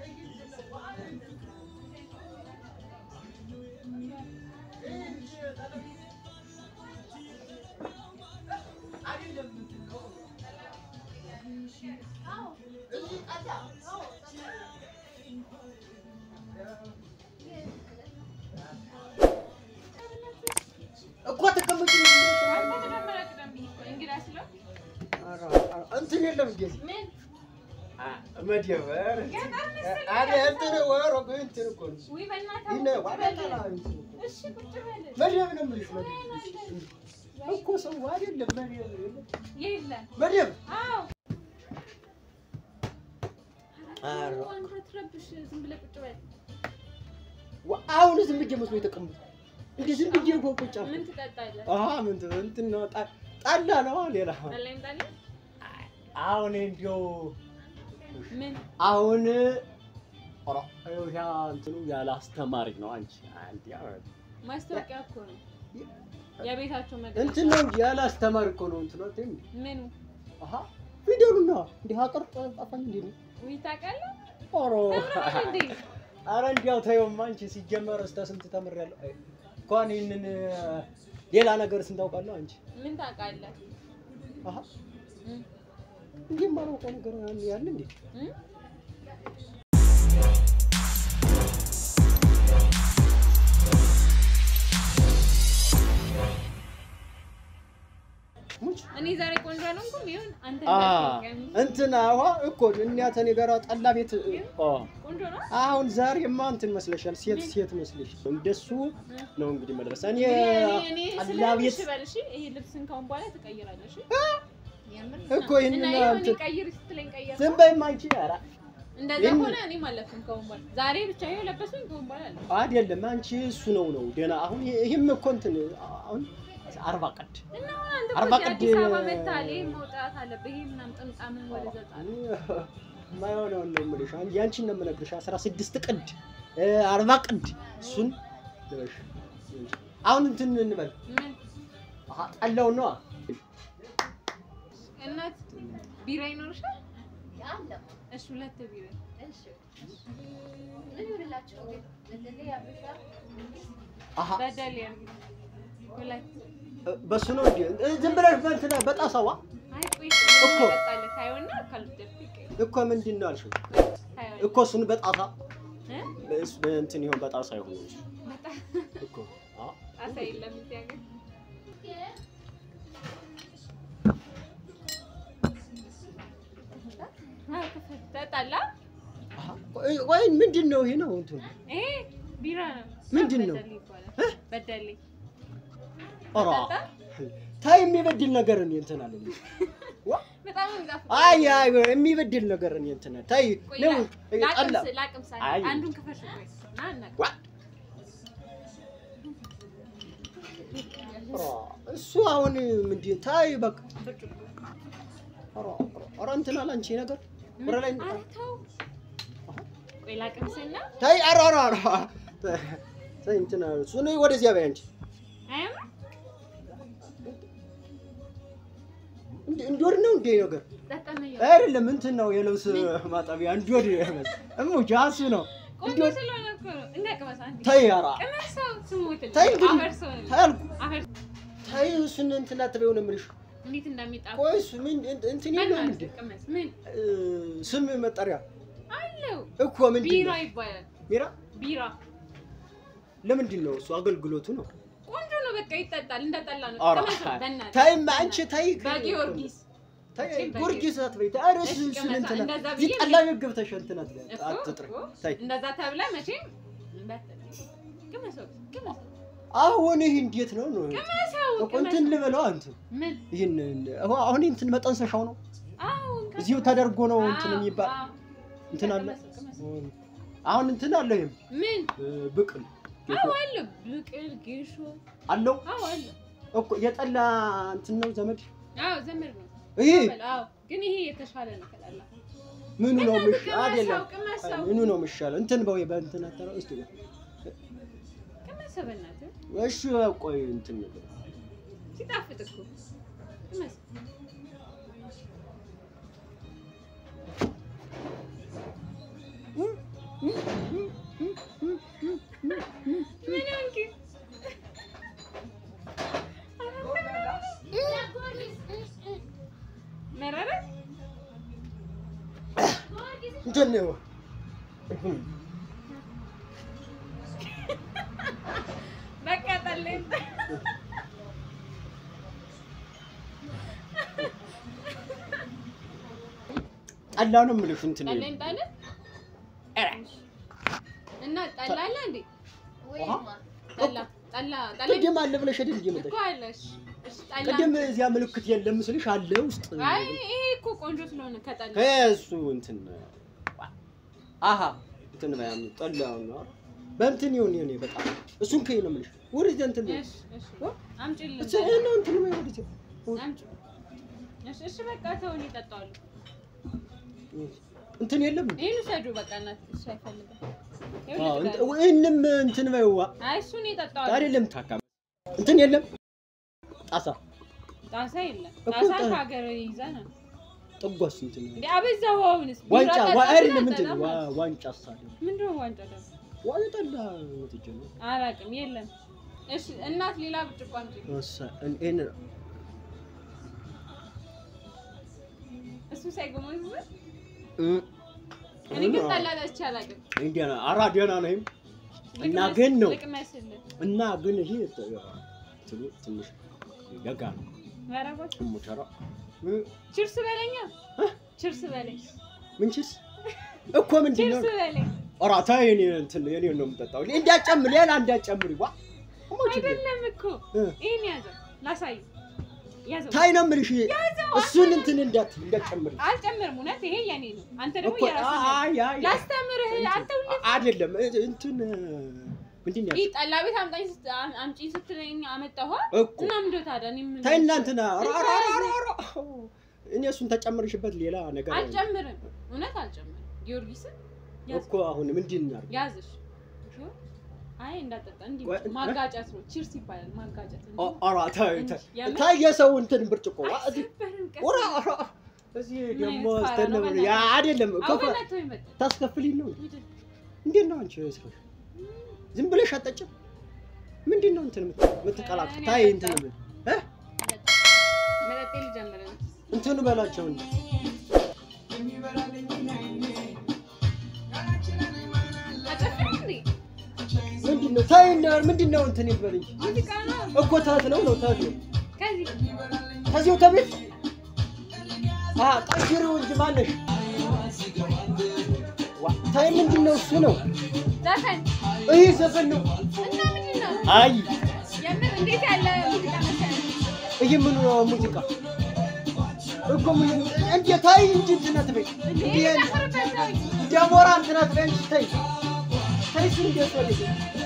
እኮ ተቀመጭ እንትን የለም እንዴ መደበር አደ እንትን ወሮ እንትን እኮ ነው ይነ ዋዳላ መደብ ነው የምልሽ መደብ እኮ ሰው አይደለም መደብ የለም መደብ አሁን ዝም ብዬ መስሎ የተቀመጡ እንዲህ ዝም ብዬ እኮ ቁጭ አልኩ። ምን ትጠጣለህ? አሀ ምን ት- እንትን ነው ጣ- ጠላ ነው ሌላ ጠላ ይምጣልህ? አሁን እንዲያው ምን አሁን ኧረ ይኸው ያ እንትኑ ያለ አስተማሪ ነው አንቺ አንቺ ያ- ማስታወቂያ እኮ ነው የቤታቸው መግለጫ። እንትን ነው እንጂ ያለ አስተማሪ እኮ ነው እንትኑ እንትን ምኑ አሀ ፊደሉና እንዲህ አቀር ጠፋኝ እንዴ ነው ውይ ታውቃለህ? ኧረ ተምረሃል እንዴ? ኧረ እንዲያው ተይውማ አንቺ ሲጀመር እስከ ስንት ተምሬያለሁ አይ፣ እንኳን ይህንን ሌላ ነገር ስንት አውቃለሁ አንቺ ምን ታውቃለህ? አሀ እም፣ እንዲህ የማላውቀው ነገር ያለ እንዴ እም? ሙች እኔ ዛሬ ቆንጆ አልሆንኩም። ይሁን አንተ አ እንዳትቀየም። እንትን አዋ እኮ እኛ ተኔ ጋር ጠላ ቤት አ ቆንጆ ነው። አሁን ዛሬማ እንትን መስለሻል፣ ሴት ሴት መስለሽ እንደሱ ነው እንግዲህ መድረስ። እኔ እኔ እኔ ጠላ ስለሆንሽ ቤት በል እሺ። ይሄ ልብስን ካሁን በኋላ ትቀይራለሽ። የምር እኮ ይሄንን እና ይኸው እኔ እንትን- ቀይር ስትለኝ ቀየር። ዝም በይማ አንቺ። ኧረ እንደዛ ይህን- ሆነ እኔም አለፍኩም ካሁን በኋላ ዛሬ ብቻ ይኸው ለበስኩኝ ካሁን በኋላ አለ አይደለም አንቺ እሱ ነው ነው ደህና። አሁን ይሄም እኮ እንትን አሁን አርባ ቀድ እና አሁን አንተ አርባ እኮ ቅድ- አዲስ አበባ መታል ይሄ መውጣት አለብህ። ይሄ ምናምን ጥምጣምን ወደ ዘጣል ማይሆነውን ነው የምልሽ። አሁን ያንቺን ነው የምነግርሽ። አስራ ስድስት ቅድ እ አርባ ቅድ እሱን ልበሽ እንጂ። አሁን እንትን እንበል ምን አሀ ጠላውን ነዋ እናት ቢራ ይኖርሻል? እሺ ሁለት ቢራ አሀ በደል ያርግ ሁለት በሱ ነው እንዴ? እ ዝም ብለሽ በእንትን በጣሳዋ አይ ቆይ እኮ። ጠጣለ ታየውና ካልወደድክ ይቀር እኮ ምንድን ነው አልሽው? ታየው እኮ እሱን በጣሳ እ እስ- እንትን ይሆን በጣሳ ይሆን እንጂ በጣም እኮ አ ጣሳ የለም እዚህ ሀገር አዎ፣ ክፈት። ጠጣላ አሀ ቆይ ቆይ ምንድን ነው ይሄ ነው እንትን ይሄ ቢራ ነው። ምንድን ነው? በደሌ ይባላል። በደሌ ኧረ ጠጣ? ታይ የሚበድል ነገር እኔ እንትን አለ ዋ በጣም ነው የሚጣፍጠው። አይ አይ የሚበድል ነገር እኔ እንትን ታይ ቆይ ነው ላ- ጠላ ላቅምስ- ላቅምስ አለ። አይ። አንዱን ክፈሽ ቆይ ና እናቅ ዋ ኧረ እሱ አሁን ምንድን ታይ በቃ ብርጭቆ ኧረ ኧረ እንትን አለ አንቺ ነገር ወረ ላይ ኧረ ተው። ቆይ ላቅምስና ታይ ኧረ ኧረ ኧረ ታይ እንትን እሱን ወደዚያ በይ አንቺ አያምርም? እንደ እንዶድ ነው እንዴ ነገር ጠጣና እያው። አይደለም እንትን ነው የልብስ ማጠቢያ እንዶድ እሙ ጃሱ ነው ቆንጆ ስለሆነ እኮ ነው። እናቅመስ አንዴ። ታይ ኧረ ቅመሰው ስሙትልኝ። ታይ እንግዲህ አፈርሰው ነው። ታይ አልኩ አፈር- ታይ እሱን እንትን አትበይው ነው የምልሽ እንዴት እንደሚጣፍጥ ቆይ እሱ ምን እንትን የለውም እንዴ በእናትህ ቅመስ። ምን እ፣ ስም መጠሪያ አለው? እኮ ምንድን ቢራ ነው ይባላል። ቢራ ቢራ ለምንድን ነው እሱ አገልግሎቱ ነው ቆንጆ ነው። በቃ ይጠጣል። እንደጠላ ነው። ኧረ ቅመሰው በእናትህ። ታይም አንቺ ታይ በጊዮርጊስ ታይ መቼም ጊዮርጊስ አትበይ ታይ ኧረ እሱ እሺ፣ እሱን ቅመሳ። እንትን እንደዛ እዚህ ብዬ ጠላ ቤት ገብተሽ እንትን አትበይ እኮ አትጥሪ እኮ ታይ እንደዛ ተብለህ መቼም እንዳትጠጣ። ቅመሰው ቅመሰው አሁን ይህ እንዴት ነው ነው ቅመሰው እኮ እንትን ቅመሰው። ልበለው እንትን ምን ይህን አሁን አሁን እንትን መጠንሰሻው ነው አዎ እዚሁ ተደርጎ ነው እንትን አዎ፣ የሚባል አዎ። እንትን አለ ቅመሰው፣ ቅመሰው። አሁን እንትን አለው ይሄም ምን እ፣ ብቅል አዎ አለ ብቅል ጌሾ አለው አዎ አለ እኮ የጠላ እንትን ነው ዘመድ አዎ ዘመድ ነው ይሄ በል፣ አዎ ግን ይሄ የተሻለ ነው ከጠላ ምኑ ነው በእናትህ ምሽ አይደለም ቅመሰው ቅመሰው ምኑ ነው የሚሻለው? እንትን በወይ በእንትን አጠራው እስቲ ቅመሰው በእናትህ እሺ ቆይ እንትን ነገር ሲጣፍጥ እኮ ቅመሰው እንትን ነው በቃ ጠለኝ ጠላ ነው የምልሽ እንትን ነው ጠለኝ ጣለ እና ጠላ አለ እንዴ? ጠላ ጠላ ጠለኝ ቅድም አለ ብለሽ አይደል እየመጣሽ እኮ አለሽ። እሺ ጠላ ቅድም እዚያ ምልክት የለም ምስልሽ አለ ውስጥ አይ ይሄ እኮ ቆንጆ ስለሆነ ከጠላ ከእሱ እንትን አሀ እንትን በያም ጠላው ነው በእንትን ይሁን ይሁን በጣም እሱን ከይ ነው የምልሽ ወደዚያ እንትን ነው እሺ እሺ አምጪልኝ እሱ ነው እንትን ነው ወደዚያ አምጪ እሺ እሺ በቃ ተው እኔ እጠጣዋለሁ። እንትን የለም ይሄን ውሰዱ በቃ እናት እሱ አይፈልግም። ይኸው አዎ ልድገም። ወይንም እንትን በይዋ አይ እሱ እኔ እጠጣዋለሁ። አይደለም ታካም እንትን የለም ጣሳ ጣሳ የለም። እኮ ጣሳ ጣ- ከሀገር ይዘናል ጥጓስ እንትን እንዴ አበዛው። አሁንስ ቢራ ዋንጫ ጠጣ ዋ- አይደለም ጠጣ እንትን ጠጣ። ዋ- ዋንጫ ሳለ ምንድን ነው ዋንጫ ደግሞ? ዋንጫ ጠላ ወጥቼ ነው አላውቅም የለም። እሺ እናት ሌላ ብርጭቆ አምጪ። እሰ እኔ እሱ ሳይጎመዝ እ እኔ ግን ጠላ ጠጥቼ አላውቅም። እንዲያ ነው አራ ደህና ነኝ እና ግን ነው ልቅመስልህ። እና ግን ይሄ ትሉ ትንሽ ደጋ ነው ኧረ እባክህ ሙቸራ ችርስ በለኛ ችርስ በለኝ ምንችስ እኮ ምንድን ነው ችርስ በለኝ። ኦራታ የኔ እንትን የኔ ነው የምጠጣው እንዲያጨምር ሌላ እንዲያጨምር ዋ ሞች አይደለም እኮ እ። ይሄን ያዘው ላሳይ ያዘው ታይ ነው የምልሽ ያዘው እሱን እንትን እንዳት እንዳጨምር አልጨምርም እውነት ይሄ የኔ ነው አንተ ደግሞ እኮ የራስህ ነው አይ አይ ላስተምርህ አንተ ሁሌ አይደለም እንትን ምንድን ነው ይህ ጠላ ቤት አምጣኝ ስት- አም- አምጪ ስትለኝ አመጣኋ እኮ እና ምንድን ነው ታዲያ እኔ ምን ታይ እናንትና እኔ እሱን ተጨምርሽበት ሌላ ነገር አልጨምርም እውነት አልጨምርም ጊዮርጊስን ያዝ እኮ አሁን ምንድን ነው ያዝሽ እሺ? አይ እንዳጠጣ እንዲህ ቆይ፣ ማጋጨት ነው ቺርስ ይባላል ማጋጨት እንጂ ኦራ ታይ እንጂ የምር? ታይ የሰው እንትን ብርጭቆ ዋ እዚህ አይሰበርም ቀስ ኦራ ብለህ። ኦራ እዚህ ምን ደግሞ አይነት ፋራ ነው ስተነብር ያ በእናትህ? አይደለም አዎ ከፋ በእናትህ ወይ መጣ ታስከፍልኝ ነው ምንድን? እንዴት ነው አንቺ ስራሽ? ዝም ብለሽ አጠጭም ምንድን ነው እንትን የምት- የምትቀላቅል? እኔ ታይ አልጠጣም። እንትን ብል እ መጠጤ ልጀምር ነው እንትን በላቸው እንጂ አጨፍር እንዴ ምንድን ነው ታይ እና ምንድን ነው እንትን ይበል እንጂ ሙዚቃ ነው እኮ ታት ነው ነው ታት ነው ከዚህ ከዚሁ ተቤት አ ቀይሪው እንጂ ማነሽ ዋ ታይ ምንድን ነው እሱ ነው ዘፈን ይህ ዘፈን ነው እና ምንድን ነው አይ የምር እንዴት ያለ ሙዚቃ መሰለህ ይህ ምን ነው ሙዚቃ እኮ ምን እንዴ ታይ እንጂ እንትን አትበይ እንዴ እንዴ ጨፍርበት ተውኝ ደሞራ እንትን አትበይ እንጂ ታይ ታይ እሱ እንዴት ወደ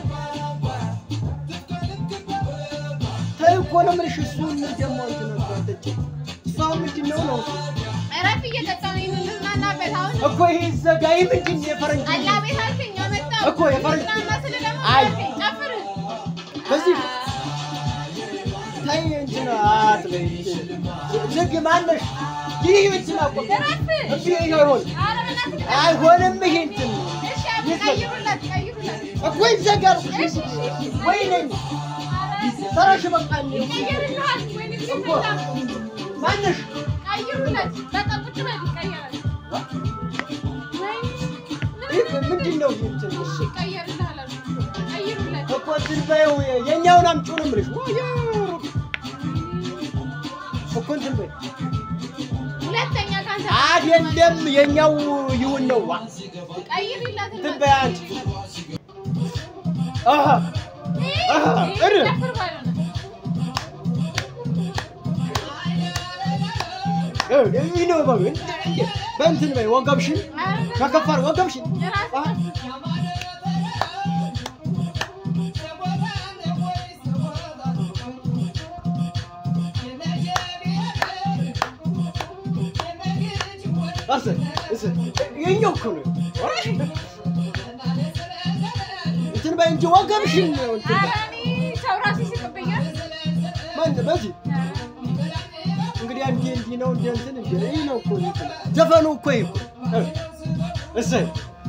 ታይ እኮ ነው የምልሽ እሱን ደግሞ እንትን አትበይ እሷ ምንድን ነው ነው እሱ? እረፍ እየጠጣሁ ነው የምንዝናናበት አሁን እኮ ይሄ ዘጋይ ምንድን ነው የፈረንጅ ጠላ ቤት አልከኝ አመጣሁ እኮ የፈረንጅ- ልዝናና ስልህ ደግሞ አይ። አልከኝ ጨፍር በዚህ ታይ እንትን አትበይ ዝግ ማነሽ ይህ እንትን አቆ እረፍ እሱ ይሆን ኧረ በእናትህ አይሆንም ይሄ እንትን እሺ አብ ቀይሩለት ቀይሩለት እኮ ይዘጋል እሺ እሺ እሺ ወይ ነኝ ተራሽ በቃ ይቀይርልሃል ወይኔ እኮ ጊዜ ማነሽ ቀይሩለት በቃ ቁጭ በል ይቀየራል ወይኔ ይህ ምንድን ነው ይህ እንትን እሺ ይቀየርልሃል አልኩህ ቀይሩለት እኮ እንትን በይው የኛውን አምጪው ነው የምልሽ ወይ እኮ እንትን በይ ሁለተኛ ካንተ አይደለም የኛው ይሁን ነው ዋ ቀይርላት እንትን በይ አንቺ አሃ አሃ እር ይህ ነው በይ በእንትን በይ ወገብሽን ከከፋር ወገብሽን አሃ አሰ እሰ የኛው እኮ ነው እንትን በይ እንጂ ወገብሽን ነው እንትን በይ ሰው ራሱ ይስቅብኛል። ማን በዚህ እንግዲህ አንዴ እንዲህ ነው እንደ እንትን እንደ ይህ ነው እኮ እንትን ዘፈኑ እኮ ይህ እኮ እ እሰይ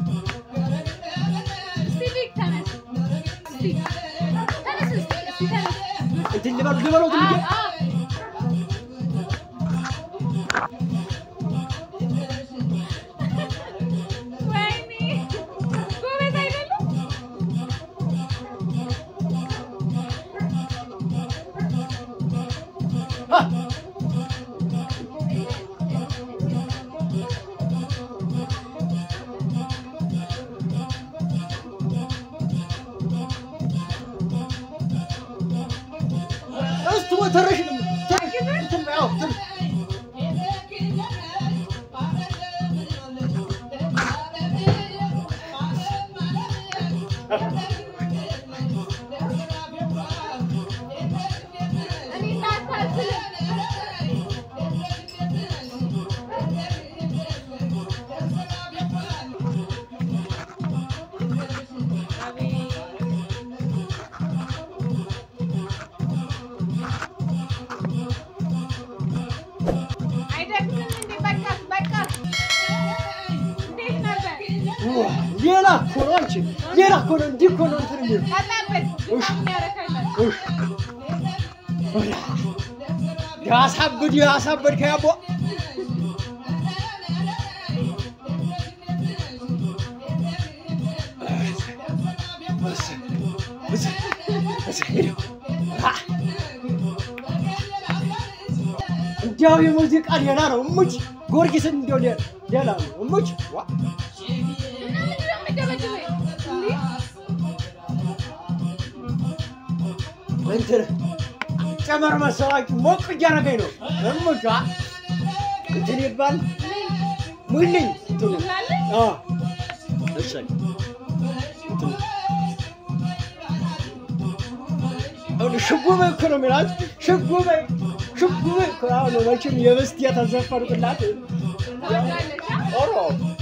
እስቲ ልክ ተነስ። እስቲ ተነስ እስቲ እስቲ ተነስ። እንትን ልበሉ ልበሉት አዎ እንጂ አዎ እሙች ሌላ እኮ ነው እንዲህ እኮ ነው እንትን የሚሉ ጠጣበት። ምን ያረካላል? ያሳብድ ያሳብድ ከያቦ እንዲያው የሙዚቃ ሌላ ነው እሙች ጊዮርጊስን እንዲያው ሌ- ሌላ ነው እሙች ዋ እና ምንድን ነው የምትደበድበኝ? እንዴ? እንትን ጨመር መሰላችሁ ሞቅ እያደረገኝ ነው እሙች ዋ እንትን ይባል ሙልኝ እንትኑ ትላለህ? አ እሰይ እንትኑ አሁን ሽጉበ እኮ ነው የሚላት ሽጉበ ሽጉበ እኮ አሁን መቼም የበስቲ የተዘፈርኩላት ትወዳለች? አ? ኦሮ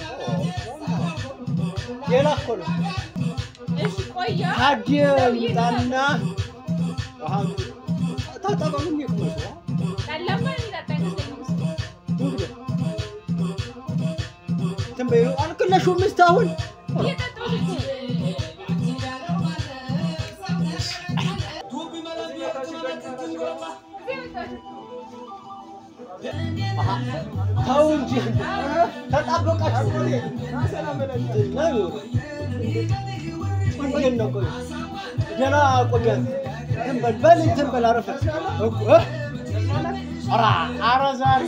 ሌላ እኮ ነው እሺ ቆያ ታዲያ ይምጣና አሁን ታጠበሉም ይቅመጡ ጠላማ የሚጠጣ አይመስለኝም እሱ። እንትን በይው አልቅለሽውም እስካሁን እየጠጣሁ እኮ ነው። ተው እንጂ ተጣበቃችሁ እንዴት ነው ቆይ ገና ቆየ እንትን በል በል እንትን በል አረፈ እኮ እ? ኧረ ኧረ ዛሬ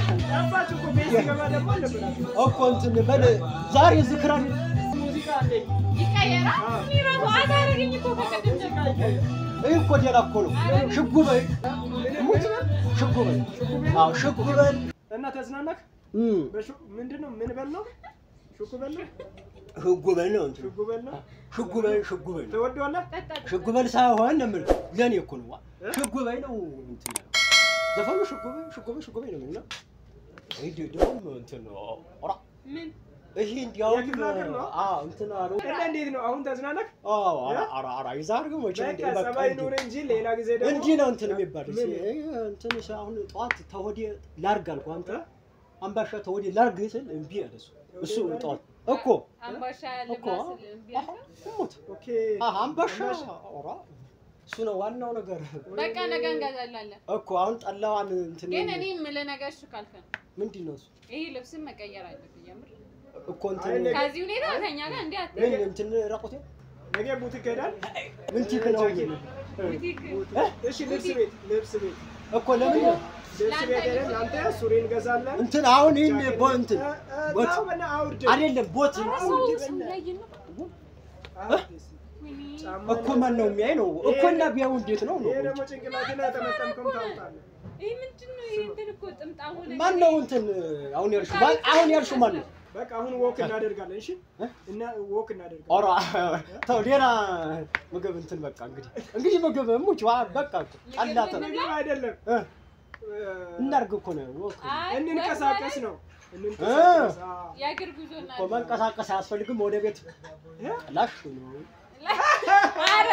እኮ እንትን በል ዛሬ ዝክራ ይቀየራል። እኔ እራሱ አታረገኝ እኮ ከቀደም ጀምሮ። ይህ እኮ ሌላ እኮ ነው ሽጉ በይ ሙት ሽጉ በይ አዎ ሽጉ በል እና ተዝናናክ? እም በሹ- ምንድን ነው ምን በል ነው? ሹኩ በል ነው? ሽጉ በል ነው እንትን ሹኩ በል ነው? ሽጉ በል ሽጉ በል ነው ትወደዋለህ? ጠጣ ሽጉ በል ሳይሆን ነው የምልህ ለእኔ እኮ ነው ዋ ሽጉ በይ ነው እንትን ያለው ዘፈኑ ሽጉ በይ ሽጉ በይ ሽጉ በይ ነው የሚለው ይሄ ደግሞ እንትን ነው ኧረ ምን ይሄ እንዲያውም የክፍለ ሀገር ነው? አዎ እንትን አለው እና እንዴት ነው አሁን ተዝናናክ? አዎ ኧረ ኧረ ኧረ የዛሬው መቼም በቃ እንደ- በቃ ጸባይ እንዲህ ኑር እንጂ ሌላ ጊዜ ደግሞ እንዲህ ነው እንትን የሚባል ምን? እንትን ሳ- አሁን ጠዋት ተወዴ ላርግ አልኩ አንተ አምባሻ ተወዴ ላርግ ስል እምቢ አለ እሱ እሱ ጠዋት እኮ አምባሻ እኮ ልብላ ስል እምቢ አልክ? ሙት ኦኬ አምባሻ ኧረ እሱ ነው ዋናው ነገር በቃ ነገ እንገዛላለን። እኮ አሁን ጠላዋን እንትን ግን እኔ የምልህ ነገር እሱ ካልከ ነው ምንድን ነው እሱ ይሄ ልብስን መቀየር አለብህ። የምር እኮ እንትን አይ፣ ነገ- ከዚህ ሁኔታ ከኛ ጋር እንዲህ አት ምን እንትን ራቆቴ ነገ ቡቲክ ሄዳል? ምን ቲክ ነው ቡቲክ እሺ ልብስ ቤት ልብስ ቤት እኮ ለምን ልብስ ቤት ሄደን አንተ ሱሪ እንገዛለን። እንትን አሁን ይህን ቦ እንትን እ- እ- ቦት ተው በና አውርድ። አይደለም ቦት ሰው ሰው ላይ ነው አውርድ። ወይኔ ጫማ እኮ ማን ነው የሚያይ ነው እኮ እና ቢያው እንዴት ነው ነው ይሄ ደግሞ ጭንቅላትን ያጠመጠምከው ታውቃለህ። ይሄ ምንድን ነው? ይሄ እንትን እኮ ጥምጣሙ ነገር ማን ነው እንትን አሁን ያልሽው ማን አሁን ያልሽው ማን ነው በቃ አሁን ወክ እናደርጋለን። እሺ እ? እና ወክ እናደርጋለን። ኦራ ተው ሌላ ምግብ እንትን በቃ እንግዲህ እንግዲህ ምግብ ሙች ዋ በቃ አላተ ምግብ አይደለም እ እ፣ እናርግ እኮ ነው ወክ አይ፣ እንንቀሳቀስ ነው። እንንቀሳቀስ። አዎ። የእግር ጉዞ እና እኮ መንቀሳቀስ አያስፈልግም ወደ ቤት እ? ላሽ ነው ኧረ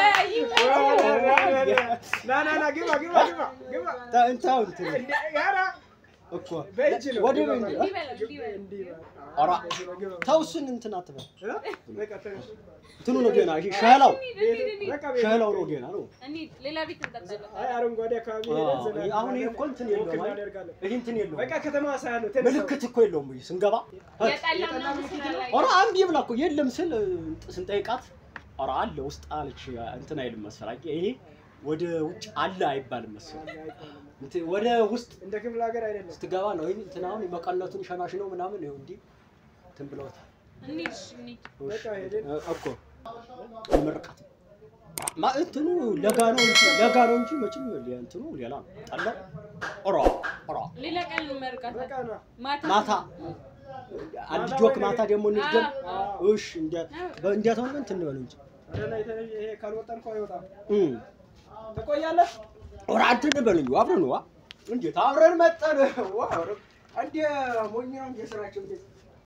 ይመ- ና ና ና ግባ ግባ ግባ ግባ። ታ- እንታው እንትን እንደ ኧረ እኮ በእጅ ነው። ወደ ግባ ቤት በል። እንዲህ በለው፣ እንዲህ በለው። እንዲህ በል። ኧረ እንደዚህ ነው፣ ግባ በል። ተው እሱን እንትን አትበል እ? በቃ ተነሽ። እንትኑ ነው ገና ይሄ ሸላው እንሂድ፣ እንሂድ፣ እንሂድ። በቃ ቤት ሸላው ነው ገና ነው እንሂድ፣ ሌላ ቤት እንጠጣለን። አይ አረንጓዴ አካባቢ አዎ፣ ሄደን ዘና ይሄ አሁን ይሄ እኮ እንትን የለውም ወክ አይደል? እናደርጋለን። ይሄ እንትን የለውም በቃ ከተማ ሳያለው ተነሳው። ምልክት እኮ የለውም ብዬ ስንገባ የጠላ ምናምን ስላላየሁ። ኧረ አንድ ብላ እኮ የለም ስል ስንጠይቃት ኧረ አለ ውስጥ አለች እንትን አይልም መሰለኝ ይሄ ወደ ውጭ አለ አይባልም መሰለኝ እንትን ወደ ውስጥ እንደ ክፍለ ሀገር አይደለም። ስትገባ ነው ይሄ እንትን አሁን መቀነቱን ሸናሽ ነው ምናምን ይኸው እንዲህ እንትን ብለውታል እንሂድ፣ እሺ፣ እንሂድ። በቃ ሄደን እ- እኮ ምርቃት ማ እንትኑ ለጋ ነው እንጂ ለጋ ነው እንጂ መቼም ሌ- እንትኑ ሌላ ነው ጠላው ኧረ ኧረ ሌላ ቀን እንመርቃት። በቃ ና ማታ ማታ አንድ ጆክ ማታ ደግሞ እንድገም አዎ። እሺ እንደ እንዴት ሆነ እንትን እንበል እንጂ ኧረ ናይ ተነሽ። ይሄ ካልወጣን እኮ አይወጣም። እም ትቆያለህ? ኧረ እንትን እንበል እንጂ አብረን ዋ እንዴት አብረን መጠን ዋ ኧረ እንደ ሞኝ ነው እንደ ስራቸው እንዴት